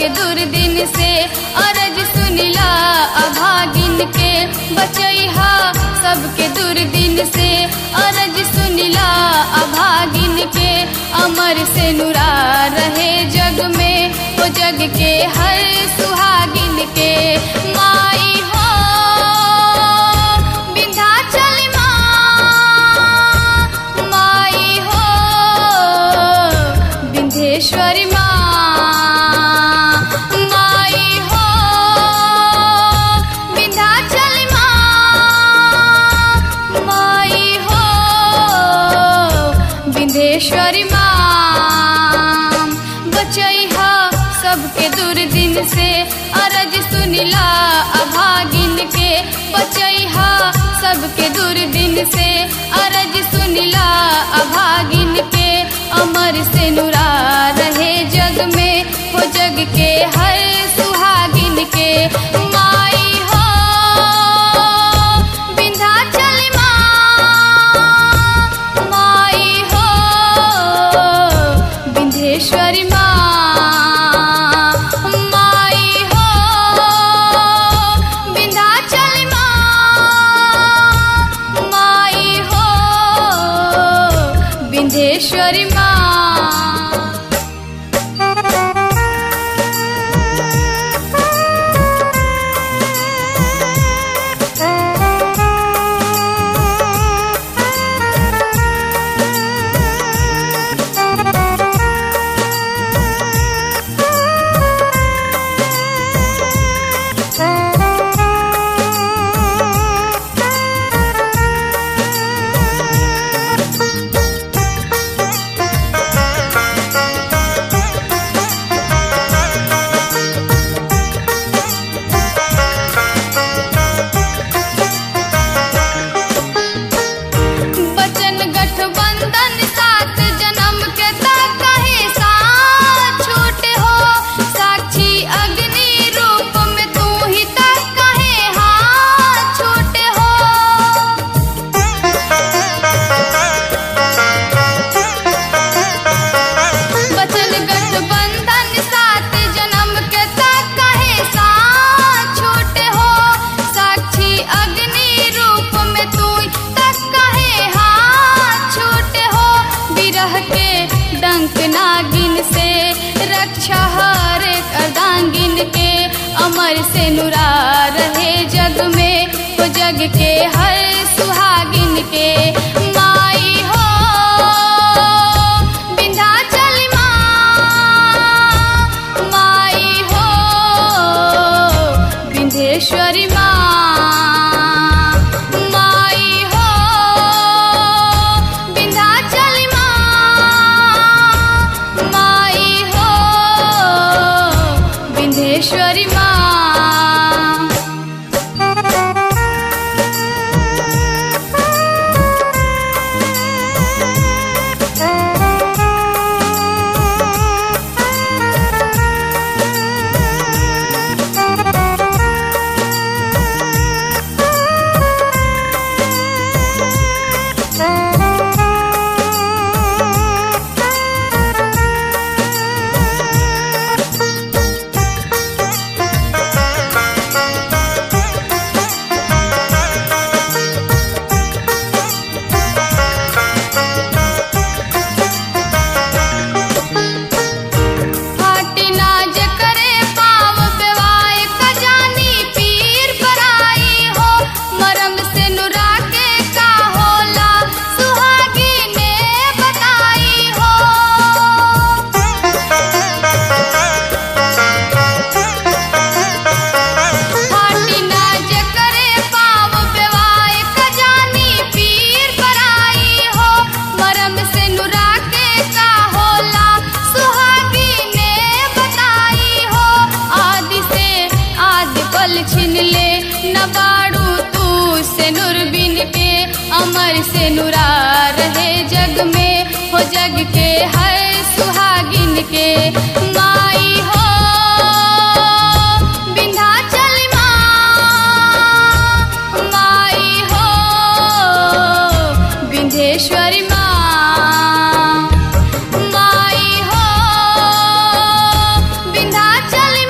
सबके दुर्दिन से अरज सुनिला अभागिन के बचैहा सबके दुर्दिन से अरज सुनिला अभागिन के अमर से नुरा रहे जग में वो जग के हर सुहागिन के माई हो विंध्याचल माँ माई हो विंध्येश्वरी माँ माई हो विंध्याचल माँ माई हो विंध्येश्वरी माँ बचैहा सबके दुर्दिन से अरज सुनिला अभागिन के बचैहा सबके दुर्दिन से अरज सुनिला अभागिन के अमर से नुरा रहे जग में हो जग के हर सुहागिन के माई हो विंध्याचल माँ माई हो विंध्येश्वरी माँ माई हो विंध्याचल माँ माई हो विंध्येश्वरी माँ बचन गठबंधन सात जन्म के तक कहे साथ छूटे हो साक्षी अग्नि रूप में तू ही तक कहे हाथ छूटे हो बचन गठबंधन सात जन्म के तक कहे साथ छूटे हो साक्षी अग्नि रूप में तू तक कहे हाथ छूटे हो विरह के डंक नागिन से रक्षा हर अर्धांगिन के अमर से नुरा रहे जग में वो जग के हर सुहागिन के माई हो विंध्याचल माँ माई हो विंध्येश्वरी माँ माई हो विंध्याचल माँ माई हो विंध्येश्वरी माँ फाटी नाज करे पाव बेवाए खजानी पीर पराई हो मरम से नुरा के का होला सुहागी ने बताई हो फाटी नाज करे पाव बेवाए खजानी पीर पराई हो मरम से नुरा के का होला सुहागी ने बताई हो आदि से आदि पल छिन ले न बाड़ू तू से नुर बिन के अमर से नुरा रहे जग में हो जग के हर सुहागिन के माई हो विंध्याचल माँ माई हो विंध्येश्वरी माँ माई हो विंध्याचल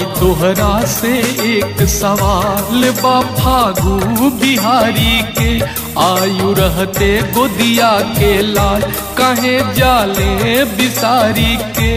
तोहरा से एक सवाल बा फागु बिहारी के आयु रहते गोदिया के लाल कहे जाले बिसारी के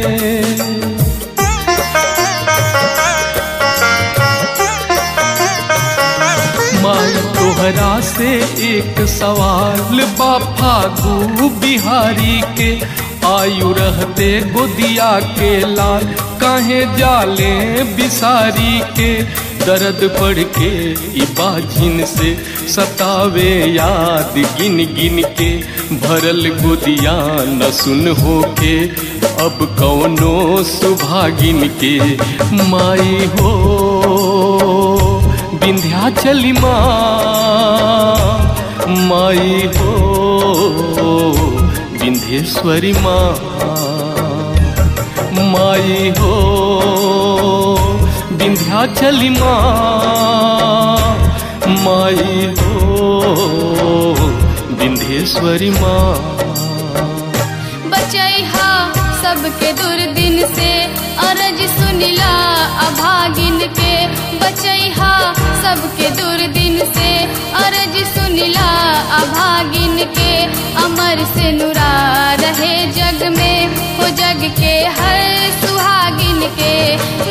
माई तोहरा से एक सवाल बा फागु बिहारी के आयु रहते गोदिया के लाल काहे जाले बिसारी के दर्द पढ़ के इबाजिन से सतावे याद गिन गिन के भरल गोदिया न सुन हो के अब कौनो सुभागिन के माई हो विंध्याचली माँ माई हो विंध्येश्वरी माँ माई हो विंध्याचली माँ माई हो विंध्येश्वरी माँ बचैहा सबके दुर्दिन से अरज सुनिला अभागिन के बचैहा सबके दुर्दिन से अरज सुनिला अभागिन के अमर से नुरा रहे जग में हो जग के हर सुहागिन के